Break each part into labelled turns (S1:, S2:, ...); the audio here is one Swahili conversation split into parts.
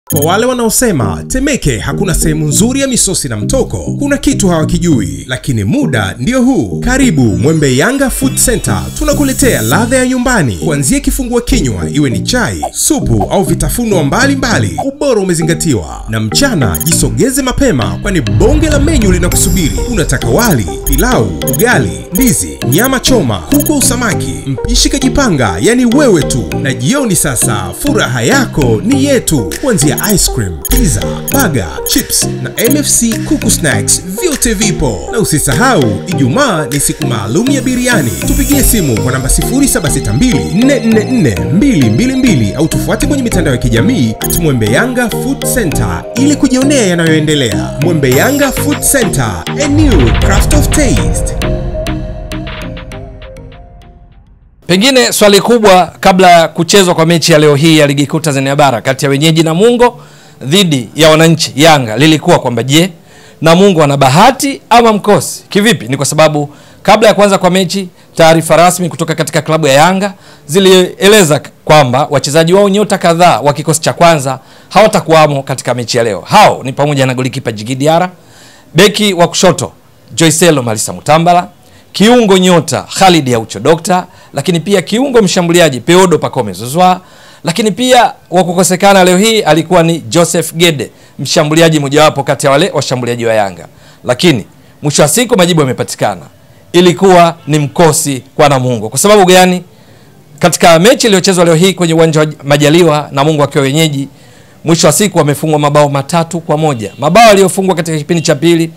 S1: Kwa wale wanaosema Temeke hakuna sehemu nzuri ya misosi na mtoko, kuna kitu hawakijui, lakini muda ndio huu. Karibu Mwembe Yanga Food Center, tunakuletea ladha ya nyumbani, kuanzia kifungua kinywa, iwe ni chai, supu au vitafunwa mbalimbali, ubora umezingatiwa. Na mchana jisogeze mapema, kwani bonge la menyu linakusubiri. Unataka wali, pilau, ugali, ndizi, nyama choma, kuku au samaki, mpishi kajipanga, yani wewe tu. Na jioni sasa, furaha yako ni yetu, kuanzia ice cream, pizza, burger, chips na MFC kuku snacks, vyote vipo. Na usisahau Ijumaa ni siku maalum ya biriani. Tupigie simu kwa namba 0762444222 au tufuate kwenye mitandao ya kijamii at Mwembe Yanga Food Center ili kujionea yanayoendelea. Mwembe Yanga Food Center, a new craft of taste.
S2: Pengine swali kubwa kabla ya kuchezwa kwa mechi ya leo hii ya ligi kuu Tanzania bara kati ya wenyeji Namungo dhidi ya wananchi Yanga lilikuwa kwamba je, Namungo ana bahati ama mkosi? Kivipi? Ni kwa sababu kabla ya kuanza kwa mechi, taarifa rasmi kutoka katika klabu ya Yanga zilieleza kwamba wachezaji wao nyota kadhaa wa kikosi cha kwanza hawatakuwamo katika mechi ya leo. Hao ni pamoja na golikipa Djigui Diarra, beki wa kushoto Joycello Malisa Mutambala, kiungo nyota Khalid Aucho Dokta, lakini pia kiungo mshambuliaji Peodo Pacome Zouzoua, lakini pia wa kukosekana leo hii alikuwa ni Joseph Gede, mshambuliaji mojawapo kati ya wale washambuliaji wa Yanga. Lakini mwisho wa siku majibu yamepatikana, ilikuwa ni mkosi kwa Namungo. Kwa sababu gani? Katika mechi iliyochezwa leo hii kwenye uwanja wa Majaliwa, Namungo akiwa wenyeji, mwisho wa siku wamefungwa mabao matatu kwa moja, mabao aliyofungwa katika kipindi cha pili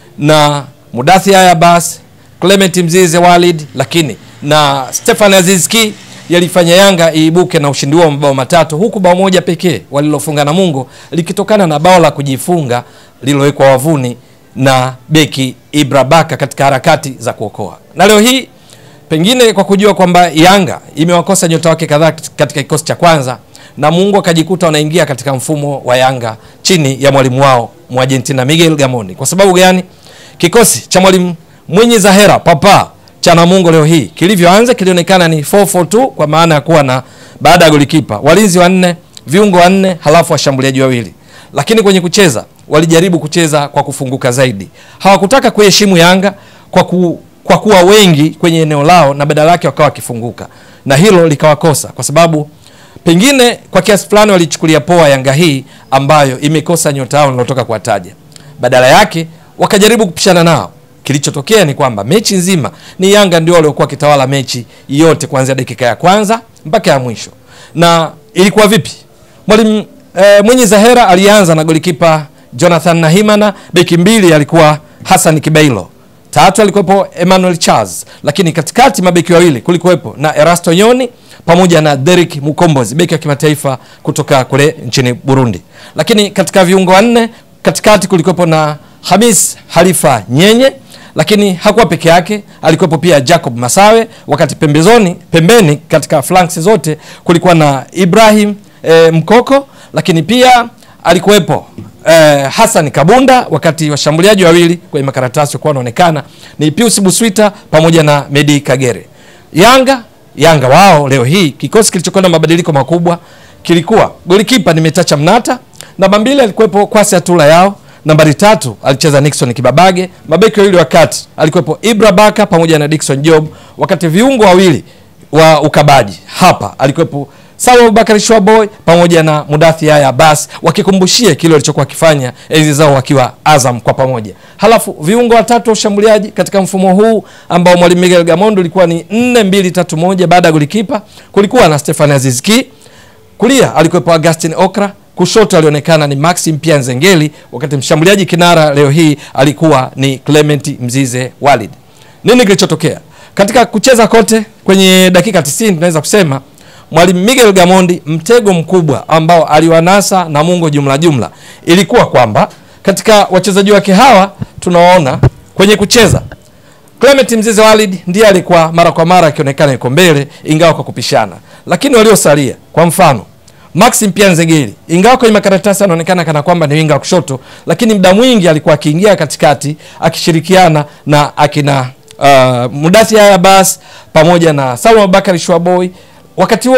S2: na Mudathi Haya Bas, Clement Mzize Walid, lakini na Stefan Azizki yalifanya Yanga iibuke na ushindi huo mabao matatu, huku bao moja pekee walilofunga Namungo likitokana na bao la kujifunga lililowekwa wavuni na beki Ibra Baka katika harakati za kuokoa. Na leo hii pengine kwa kujua kwamba Yanga imewakosa nyota wake kadhaa katika kikosi cha kwanza, Namungo akajikuta wanaingia katika mfumo wa Yanga chini ya mwalimu wao Mwargentina Miguel Gamondi. Kwa sababu gani? Kikosi cha mwalimu Mwinyi Zahera Papa cha Namungo leo hii kilivyoanza kilionekana ni 442 kwa maana ya kuwa na baada ya golikipa walinzi wanne, viungo wanne, halafu washambuliaji wawili. Lakini kwenye kucheza walijaribu kucheza kwa kufunguka zaidi, hawakutaka kuheshimu Yanga kwa, ku, kwa kuwa wengi kwenye eneo lao na badala yake wakawa wakifunguka, na hilo likawakosa kwa sababu pengine kwa kiasi fulani walichukulia poa Yanga hii ambayo imekosa nyota yao nilotoka kuwataja, badala yake wakajaribu kupishana nao Kilichotokea ni kwamba mechi nzima ni Yanga ndio waliokuwa wakitawala mechi yote kuanzia dakika ya kwanza mpaka ya mwisho. Na ilikuwa vipi? Mwalimu e, Mwinyi Zahera alianza na golikipa Jonathan Nahimana, beki mbili alikuwa Hassan Kibailo, tatu alikuwepo Emmanuel Charles, lakini katikati mabeki wawili kulikuwepo na Erasto Nyoni pamoja na Derek Mukombozi, beki wa kimataifa kutoka kule nchini Burundi. Lakini katika viungo wanne katikati kulikuwepo na Hamis Halifa Nyenye lakini hakuwa peke yake, alikuwepo pia Jacob Masawe, wakati pembezoni pembeni katika flanks zote kulikuwa na Ibrahim e, Mkoko, lakini pia alikuwepo e, Hassan Kabunda, wakati washambuliaji wawili kwenye makaratasi walikuwa wanaonekana ni Pius Buswita pamoja na Medi Kagere. Yanga Yanga wao leo hii kikosi kilichokuwa na mabadiliko makubwa kilikuwa golikipa ni Metacha Mnata, namba mbili alikuwepo Kwasi Atula yao nambari tatu alicheza Nixon Kibabage. Mabeki wawili wa kati alikuwepo Ibra Baka pamoja na Dickson Job, wakati viungo wawili wa ukabaji hapa alikuwepo Sawa Abubakar Shwaboy pamoja na Mudathi Yaya Abbas, wakikumbushia kile walichokuwa wakifanya enzi zao wakiwa Azam kwa pamoja. Halafu viungo watatu wa ushambuliaji katika mfumo huu ambao mwalimu Miguel Gamondo ilikuwa ni 4 2 3 1 baada ya golikipa kulikuwa na Stefan Azizki, kulia alikuwepo Augustin Okra kushoto alionekana ni Maxim pia Nzengeli, wakati mshambuliaji kinara leo hii alikuwa ni Clement Mzize Walid. Nini kilichotokea katika kucheza kote kwenye dakika 90? Tunaweza kusema mwalimu Miguel Gamondi, mtego mkubwa ambao aliwanasa Namungo jumla jumla ilikuwa kwamba katika wachezaji wake hawa tunawaona kwenye kucheza Clement Mzize Walid ndiye alikuwa mara kwa mara akionekana yuko mbele, ingawa kwa kupishana, lakini waliosalia kwa mfano Maxim pia Nzengeli ingawa kwenye makaratasi anaonekana kana kwamba ni winga wa kushoto, lakini muda mwingi alikuwa akiingia katikati akishirikiana na akina uh, Mudathi Haya Bas pamoja na Salum Abubakar Shwaboy. Wakati huo huo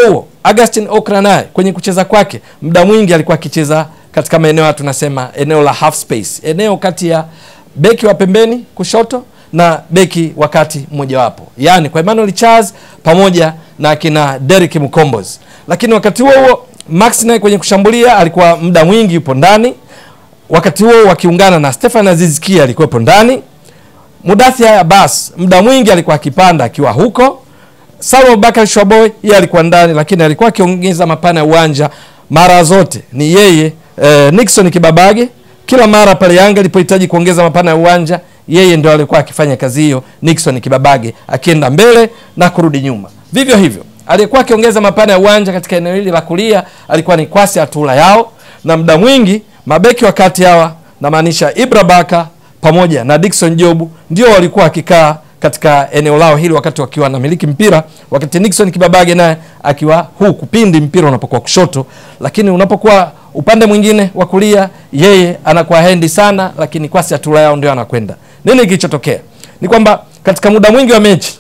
S2: Augustin Okra naye kwenye kucheza kwake muda mwingi alikuwa akicheza katika maeneo ya tunasema eneo la half space, eneo kati ya beki wa pembeni kushoto na beki wakati mmojawapo, yaani kwa Emmanuel Charles pamoja na akina Derrick Mukombozi. Lakini wakati huo huo Max naye kwenye kushambulia alikuwa muda mwingi yupo ndani, wakati huo wakiungana na Stefan Aziz Ki alikuwepo ndani. Mudathir Abbas muda mwingi alikuwa akipanda akiwa huko. Salum Abubakar Shwaboy yeye alikuwa ndani, lakini alikuwa akiongeza mapana ya uwanja mara zote ni yeye eh, Nixon Kibabage. Kila mara pale Yanga ilipohitaji kuongeza mapana ya uwanja, yeye ndio alikuwa akifanya kazi hiyo, Nixon Kibabage akienda mbele na kurudi nyuma. Vivyo hivyo aliyekuwa akiongeza mapana ya uwanja katika eneo hili la kulia alikuwa ni Kwasi Atula yao, na muda mwingi mabeki wakati hawa namaanisha Ibra Baka pamoja na Dickson Jobu ndio walikuwa wakikaa katika eneo lao hili wakati wakiwa wanamiliki mpira, wakati Nixon Kibabage naye akiwa huku pindi mpira unapokuwa kushoto, lakini unapokuwa upande mwingine wa kulia yeye anakuwa hendi sana, lakini Kwasi Atula yao ndio anakwenda. Nini kilichotokea ni kwamba katika muda mwingi wa mechi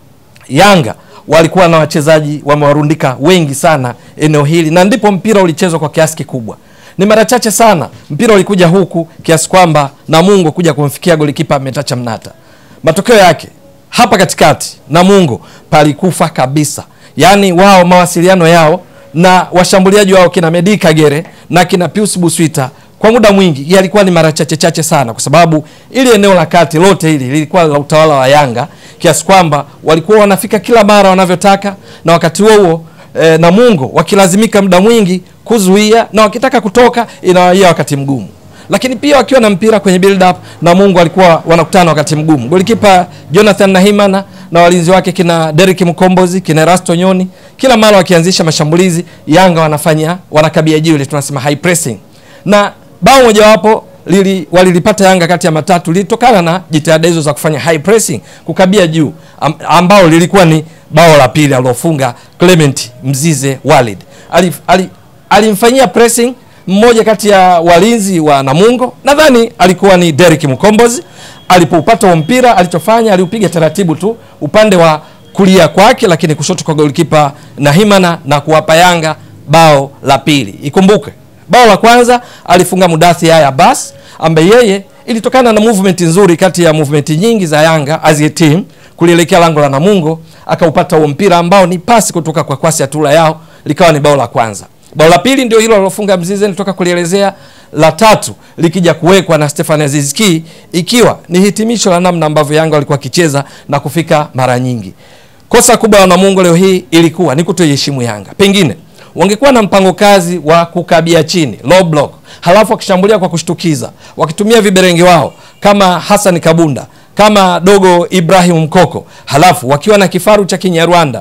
S2: Yanga walikuwa na wachezaji wamewarundika wengi sana eneo hili, na ndipo mpira ulichezwa kwa kiasi kikubwa. Ni mara chache sana mpira ulikuja huku kiasi kwamba Namungo kuja kumfikia golikipa Metacha Mnata. Matokeo yake hapa katikati Namungo palikufa kabisa, yaani wao mawasiliano yao na washambuliaji wao kina Medi Kagere na kina Pius Buswita kwa muda mwingi yalikuwa ni mara chache chache sana, kwa sababu ili eneo la kati lote hili lilikuwa la utawala wa Yanga kiasi kwamba walikuwa wanafika kila mara wanavyotaka, na wakati huo huo e, Namungo wakilazimika muda mwingi kuzuia, na wakitaka kutoka inawaia wakati mgumu lakini pia wakiwa na mpira kwenye build up na Mungu alikuwa wanakutana wakati mgumu. Golikipa Jonathan Nahimana na walinzi wake kina Derrick Mkombozi, kina Rasto Nyoni, kila mara wakianzisha mashambulizi, Yanga wanafanya wanakabia jiwe ile tunasema high pressing. Na bao mojawapo lili walilipata Yanga kati ya matatu lilitokana na jitihada hizo za kufanya high pressing, kukabia juu, am, ambao lilikuwa ni bao la pili alilofunga Clement Mzize Walid. Alif, ali, alimfanyia pressing mmoja kati ya walinzi wa Namungo, nadhani alikuwa ni Derrick Mkombozi. Alipoupata huo mpira, alichofanya aliupiga taratibu tu upande wa kulia kwake, lakini kushoto kwa golikipa Nahimana na kuwapa Yanga bao la pili. Ikumbuke bao la kwanza alifunga Mudathi Yaya Abbas, ambaye yeye ilitokana na movement nzuri kati ya movement nyingi za Yanga as a team kulielekea lango la Namungo, akaupata huo mpira ambao ni pasi kutoka kwa Kwasi Atula yao, likawa ni bao la kwanza. Bao la pili ndio hilo alilofunga Mzize nitoka kulielezea. La tatu likija kuwekwa na Stefan Aziz Ki, ikiwa ni hitimisho la namna ambavyo Yanga walikuwa wakicheza na kufika mara nyingi. Kosa kubwa la Namungo leo hii ilikuwa ni kutoiheshimu Yanga. Pengine wangekuwa na mpango kazi wa kukabia chini low block, halafu wakishambulia kwa kushtukiza, wakitumia viberenge wao kama Hassan Kabunda, kama dogo Ibrahim Mkoko, halafu wakiwa na kifaru cha Kinyarwanda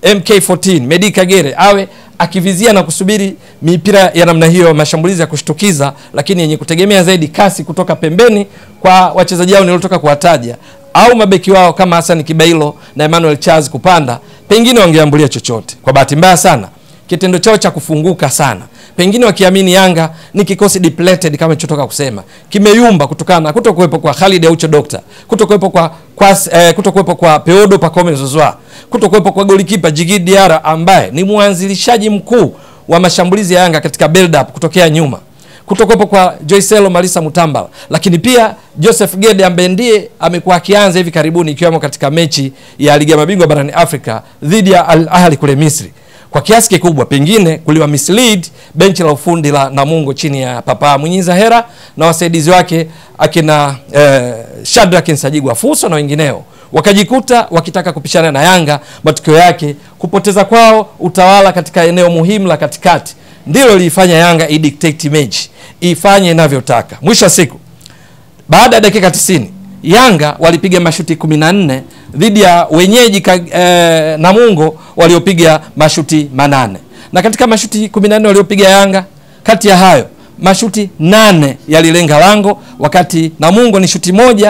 S2: MK14 Medi Kagere awe akivizia na kusubiri mipira ya namna hiyo, mashambulizi ya kushtukiza, lakini yenye kutegemea zaidi kasi kutoka pembeni kwa wachezaji hao niliotoka kuwataja, au mabeki wao kama Hassan Kibailo na Emmanuel Charles kupanda, pengine wangeambulia chochote. Kwa bahati mbaya sana, kitendo chao cha kufunguka sana, pengine wakiamini Yanga ni kikosi depleted kama nilichotoka kusema, kimeyumba kutokana na kutokuwepo kwa Khalid Aucho Doctor, kutokuwepo kwa kwa eh, kutokuwepo kwa Peodo Pacome Zouzoua, kutokuwepo kwa golikipa Djigui Diarra ambaye ni mwanzilishaji mkuu wa mashambulizi ya Yanga katika build up kutokea nyuma, kutokuwepo kwa Joycelo Malisa Mutambala, lakini pia Joseph Gede ambaye ndiye amekuwa akianza hivi karibuni ikiwemo katika mechi ya ligi ya mabingwa barani Afrika dhidi ya Al Ahly kule Misri kwa kiasi kikubwa pengine kuliwa mislead benchi la ufundi la Namungo chini ya Papa Mwinyiza Hera na wasaidizi wake akina eh, Shadrack Nsajigwa Fuso na wengineo, wakajikuta wakitaka kupishana na Yanga. Matokeo yake kupoteza kwao utawala katika eneo muhimu la katikati ndilo lilifanya Yanga idictate mechi ifanye inavyotaka. Mwisho wa siku, baada ya dakika 90 Yanga walipiga mashuti 14 dhidi ya wenyeji eh, Namungo waliopiga mashuti manane, na katika mashuti 14 waliopiga Yanga, kati ya hayo mashuti nane yalilenga lango, wakati Namungo ni shuti moja.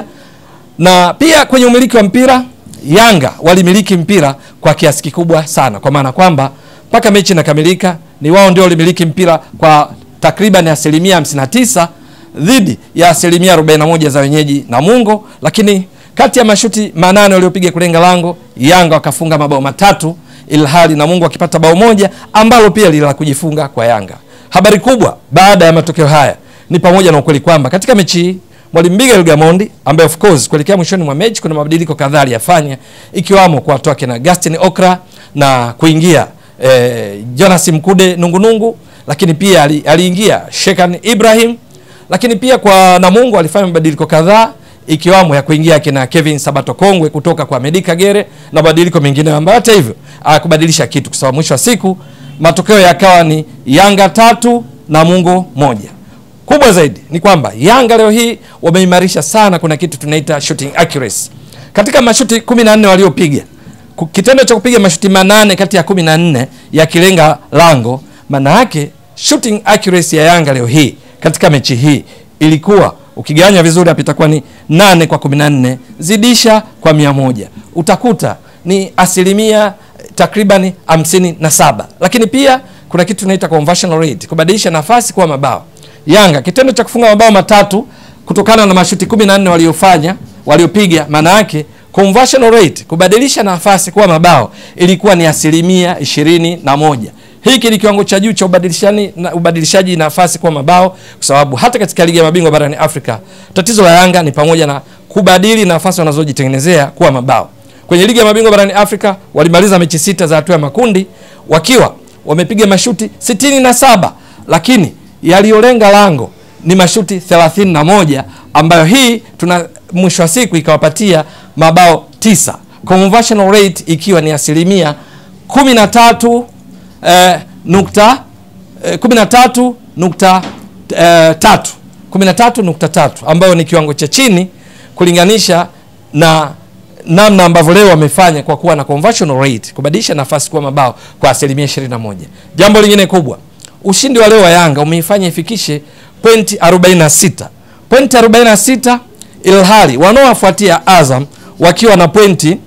S2: Na pia kwenye umiliki wa mpira Yanga walimiliki mpira kwa kiasi kikubwa sana, kwa maana kwamba mpaka mechi inakamilika ni wao ndio walimiliki mpira kwa takriban asilimia 59 dhidi ya asilimia 41 za wenyeji Namungo, lakini kati ya mashuti manane waliopiga kulenga lango Yanga wakafunga mabao matatu ilhali na Mungu akipata bao moja ambalo pia lila kujifunga kwa Yanga. Habari kubwa baada ya matokeo haya ni pamoja na ukweli kwamba katika mechi hii Mwalimu Miguel Gamondi ambaye of course kuelekea mwishoni mwa mechi kuna mabadiliko kadhaa aliyafanya ikiwamo kuwatoa kina Gaston Okra na kuingia eh, Jonas Mkude Nungunungu, lakini pia ali, aliingia Shekan Ibrahim, lakini pia kwa Namungo alifanya mabadiliko kadhaa ikiwamo ya kuingia kina Kevin Sabato Kongwe kutoka kwa Medi Kagere na mabadiliko mengine ambayo hata hivyo hakubadilisha kitu, kwa sababu mwisho wa siku matokeo yakawa ni Yanga tatu Namungo moja. Kubwa zaidi ni kwamba Yanga leo hii wameimarisha sana, kuna kitu tunaita shooting accuracy katika mashuti 14 waliopiga ku- kitendo cha kupiga mashuti manane kati ya 14 yakilenga lango, maana yake shooting accuracy ya Yanga leo hii katika mechi hii ilikuwa ukigawanya vizuri hapa itakuwa ni 8 kwa 14 zidisha kwa 100 utakuta ni asilimia takriban 57, lakini pia kuna kitu tunaita conversion rate, kubadilisha nafasi kuwa mabao. Yanga kitendo cha kufunga mabao matatu kutokana na mashuti 14 waliofanya waliopiga, maana yake conversion rate kubadilisha nafasi kuwa mabao ilikuwa ni asilimia ishirini na moja. Hiki ni kiwango cha juu cha ubadilishani na ubadilishaji nafasi kuwa mabao, kwa sababu hata katika ligi ya mabingwa barani Afrika tatizo la Yanga ni pamoja na kubadili nafasi wanazojitengenezea kuwa mabao. Kwenye ligi ya mabingwa barani Afrika walimaliza mechi sita za hatua ya makundi wakiwa wamepiga mashuti sitini na saba lakini yaliyolenga lango ni mashuti 31 ambayo hii tuna mwisho wa siku ikawapatia mabao tisa, conversion rate ikiwa ni asilimia 13 eh, nukta eh, 13 nukta eh, tatu 13.3 ambayo ni kiwango cha chini kulinganisha na namna ambavyo leo wamefanya kwa kuwa na conversion rate kubadilisha nafasi kuwa mabao kwa asilimia 21. Jambo lingine kubwa, ushindi wa leo wa Yanga umeifanya ifikishe pointi 46, pointi 46, ilhali wanaowafuatia Azam wakiwa na pointi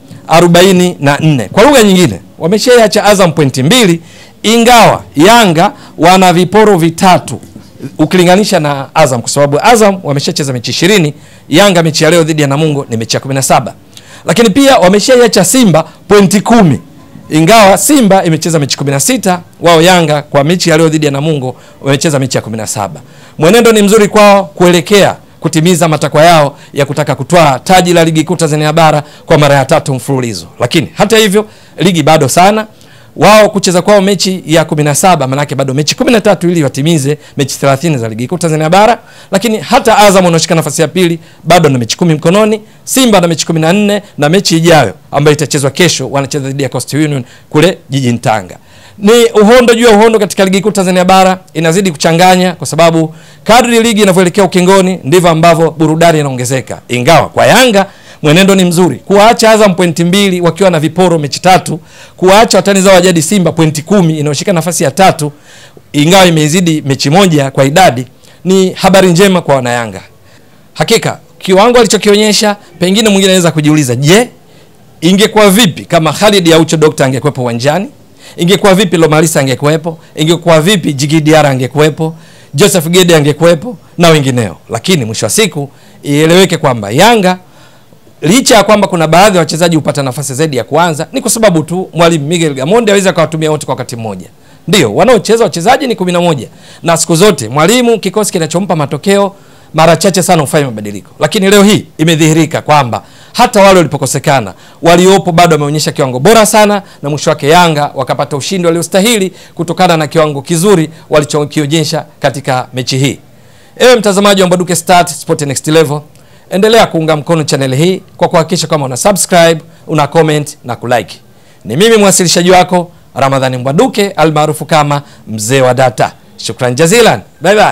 S2: 44. Kwa lugha nyingine, wameshaiacha Azam pointi mbili, ingawa Yanga wana viporo vitatu ukilinganisha na Azam, kwa sababu Azam wameshacheza mechi 20, Yanga mechi ya leo dhidi ya Namungo ni mechi ya 17 lakini pia wameshaiacha Simba pointi kumi ingawa Simba imecheza mechi 16, wao Yanga kwa mechi ya leo dhidi ya Namungo wamecheza mechi ya 17. Mwenendo ni mzuri kwao kuelekea kutimiza matakwa yao ya kutaka kutwaa taji la ligi kuu Tanzania bara kwa mara ya tatu mfululizo, lakini hata hivyo ligi bado sana wao kucheza kwao mechi ya 17 manake bado mechi 13 ili watimize mechi 30 za ligi kuu Tanzania bara. Lakini hata Azam wanaoshika nafasi ya pili bado na mechi kumi mkononi, Simba na mechi 14 na mechi ijayo ambayo itachezwa kesho, wanacheza dhidi ya Coastal Union kule jijini Tanga. Ni uhondo juu ya uhondo katika ligi kuu Tanzania bara, inazidi kuchanganya kwa sababu kadri ligi inavyoelekea ukingoni ndivyo ambavyo burudani inaongezeka, ingawa kwa Yanga mwenendo ni mzuri kuwaacha Azam pointi mbili wakiwa na viporo mechi tatu, kuwaacha watani zao wajadi Simba pointi kumi inayoshika nafasi ya tatu, ingawa imezidi mechi moja kwa idadi, ni habari njema kwa wanayanga. Hakika kiwango alichokionyesha, pengine mwingine anaweza kujiuliza, je, ingekuwa vipi kama Khalid Aucho Dokta angekuwepo uwanjani? Ingekuwa vipi Lomalisa angekuwepo? Ingekuwa vipi Jigi Diara angekuwepo? Joseph Gede angekuwepo na wengineo. Lakini mwisho wa siku ieleweke kwamba Yanga licha ya kwamba kuna baadhi ya wachezaji hupata nafasi zaidi ya kuanza, ni kwa sababu tu mwalimu Miguel Gamondi aweza akawatumia wote kwa wakati mmoja. Ndio wanaocheza wachezaji ni kumi na moja, na siku zote mwalimu kikosi kinachompa matokeo mara chache sana hufanya mabadiliko, lakini leo hii imedhihirika kwamba hata wale walipokosekana waliopo bado wameonyesha kiwango bora sana, na mwisho wake Yanga wakapata ushindi waliostahili kutokana na kiwango kizuri walichokionyesha katika mechi hii. Ewe mtazamaji wa Mbwaduke Stars Sport Next Level, endelea kuunga mkono channel hii kwa kuhakikisha kwamba una subscribe, una comment na kulike. Ni mimi mwasilishaji wako Ramadhani Mbwaduke almaarufu kama mzee wa data. Shukran jazilan, bye bye.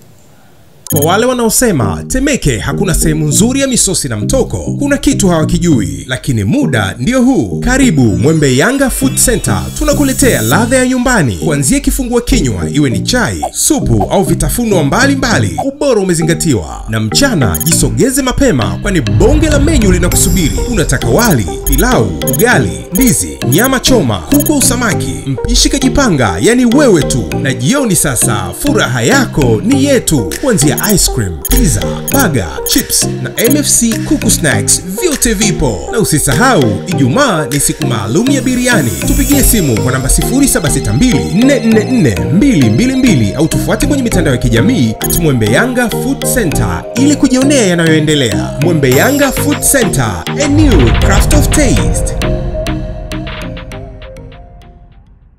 S1: Kwa wale wanaosema Temeke hakuna sehemu nzuri ya misosi na mtoko, kuna kitu hawakijui, lakini muda ndio huu. Karibu Mwembe Yanga Food Center, tunakuletea ladha ya nyumbani, kuanzia kifungua kinywa, iwe ni chai, supu au vitafunwa mbalimbali. Ubora umezingatiwa, na mchana jisogeze mapema, kwani bonge la menyu linakusubiri. Unataka wali, pilau, ugali, ndizi, nyama choma, kuku au samaki, mpishi kajipanga, yani wewe tu. Na jioni sasa, furaha yako ni yetu, kuanzia ice cream, pizza, burger, chips na MFC kuku snacks vyote vipo, na usisahau Ijumaa ni siku maalum ya biriani. Tupigie simu kwa namba 0762444222 au tufuate kwenye mitandao ya kijamii at Mwembe Yanga Food Center ili kujionea yanayoendelea. Mwembe Yanga Food Center, a new craft of taste.